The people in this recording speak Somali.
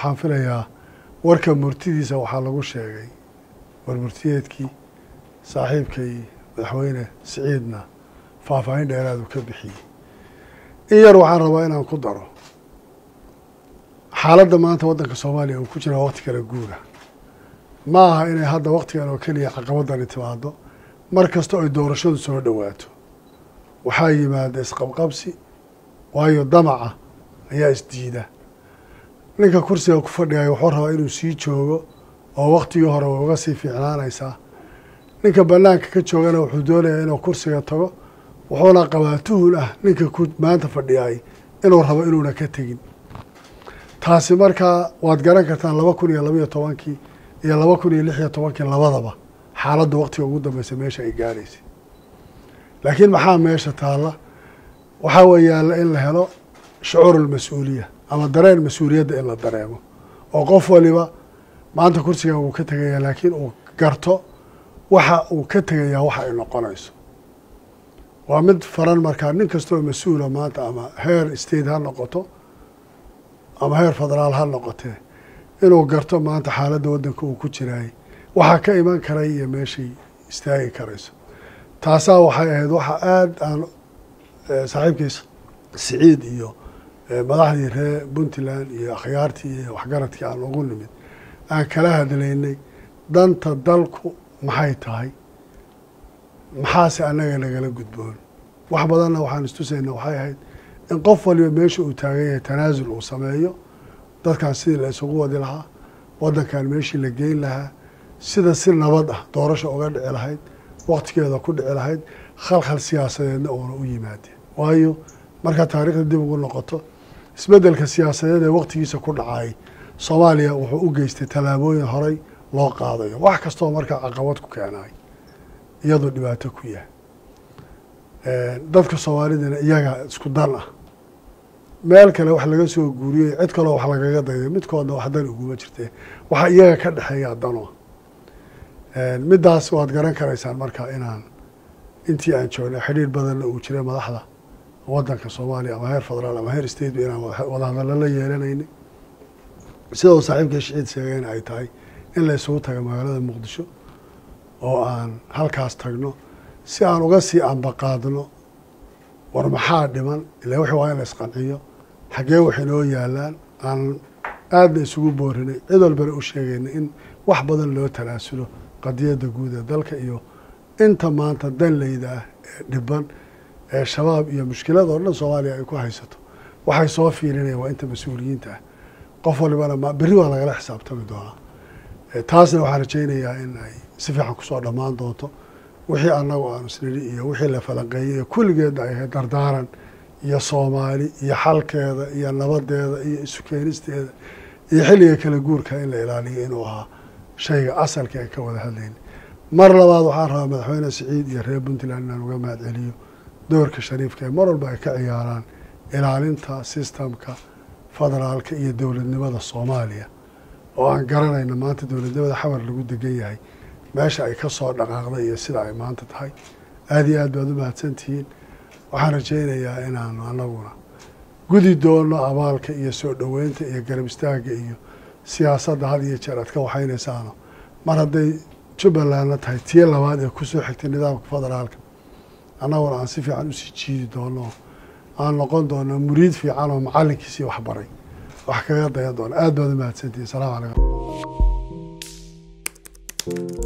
waxaan filayaa warka murtidiisa waxaa lagu sheegay war murtiyeedkii saaxiibkay madaxweyne siciidna faahfaahin dheeraadu ka bixiyey in yar waxaan rabaa inaan ku daro xaaladda maanta waddanka soomaaliya uu ku jira waqti kala guura ma aha inay hadda waqtigan oo keliya caqabadani timaado mar kasta oy doorashadu soo dhowaato waxaa yimaada isqabqabsi waayo damaca ayaa isdiida ninka kursiga ku fadhigaya wuxuu rabaa inuu sii joogo oo waktigii hore way uga sii fiicnaanaysaa ninka banaanka ka joogana wuxuu doonayaa inuu kursiga tago wuxuuna qabaa tuhun ah ninka ku maanta fadhiyay inuu rabo inuuna ka tegin taasi markaa waad garan kartaan laba kun iyo labaiyo tobankii iyo laba kun iyo lix iyo tobankii labadaba xaaladda waktiga ugu dambeysa meesha ay gaadhaysay laakiin maxaa meesha taalla waxaa weeyaala in la helo shucuur almas-uuliya ama dareen mas-uuliyadda in la dareemo oo qof waliba maanta kursigan wuu ka tegayaa laakiin uu garto waxa uu ka tegayaa waxa ay noqonayso waa mid faran markaa nin kastoo mas-uula maanta ama heer state ha noqoto ama heer federaal ha noqotee inuu garto maanta xaaladda waddanka uu ku jiraayay waxaa ka iman karay iyo meeshay istaagi karayso taasaa waxay ahayd waxa aada aan saaxiibkiis siciid iyo madaxdii reer puntland iyo akhyaartii iyo waxgaradkii aan ugu nimid aan kala hadlaynay danta dalku maxay tahay maxaase annaga nagala gudboon wax badanna waxaan istusayna waxay ahayd in qof waliba meesha uu taagan yahay tanaasul uu sameeyo dadkan sidii la isugu wadi lahaa waddankan meeshii la geyn lahaa sida si nabad ah doorasha uga dhici lahayd waktigeeda ku dhici lahayd khalkhal siyaasadeedna uuna u yimaadeen waayo markaa taariikhda dib ugu noqoto isbeddelka siyaasadeed ee waktigiisa ku dhacay soomaaliya wuxuu u geystay tallaabooyin horey loo qaadayo wax kastoo markaa caqabad ku keenay iyadoo dhibaato ku yahay dadka soomaalidana iyaga isku dan ah meel kale wax laga soo guuriyey cid kaloo wax lagaga dayday midkoodna wax dan uguma jirtee waxaa iyaga ka dhexeeya dano middaas waad garan karaysaan marka inaan intii aan joognay xidhiir badanna uu jiray madaxda waddanka soomaaliya ama heer federaal ama heer state ba inaan wadahadallo la yeelanaynay sida uu saaxiibka shiciid sheegayna ay tahay in la isugu taga magaalada muqdisho oo aan halkaas tagno si aan uga sii ambaqaadno war maxaa dhiman ila wixii waa in la isqanciyo xaggee waxay noo yaalaan aan aadna isugu boorinay cid walbana u sheegayna in wax badan loo talaasulo qadiyadda guud ee dalka iyo inta maanta danleyda ah ee dhiban ee shabaab iyo mushkilada oo dhan soomaaliya ay ku haysato waxay soo fiilinayaan waa inta mas-uuliyiinta ah qof walibana ma berri waa lagala xisaabtami doonaa taasna waxaan rajaynayaa in ay si fiican kusoo dhammaan doonto wixii annagu aanu isnidhi iyo wixii la falanqeeyey iyo kulligeedna ay ahayd dardaaran iyo soomaali iyo xalkeeda iyo nabadeeda iyo isu keenisteeda iyo xilliga kala guurka in la ilaaliyo inuu ahaa shayga asalkii ay ka wada hadlayna mar labaad waxaan rabaa madaxweyne siciid iyo reer puntland inaan uga mahad celiyo doorka shariifka ee mar walba ay ka ciyaaraan ilaalinta sistamka federaalka iyo dowladnimada soomaaliya oo aan garanayna maanta dowladnimada xamar lagu degan yahay meesha ay ka soo dhaqaaqday iyo sida ay maanta tahay aada iyo aad baad u mahadsantihiin waxaan rajaynayaa inaanu anaguna gudi doono abaalka iyo soo dhoweynta iyo garab istaagga iyo siyaasadda had iyo jeer aad ka waxaynaysaano mar hadday jubbalandna tahay tii labaad ee kusoo xigtay nidaamka federaalka annaguna aan si fiican usii jiidi doono aan noqon doono muriid fiican oo macallinkiisii waxbaray wax kaga dayan doono aad baad u mahadsantihiin asalaamu calaykum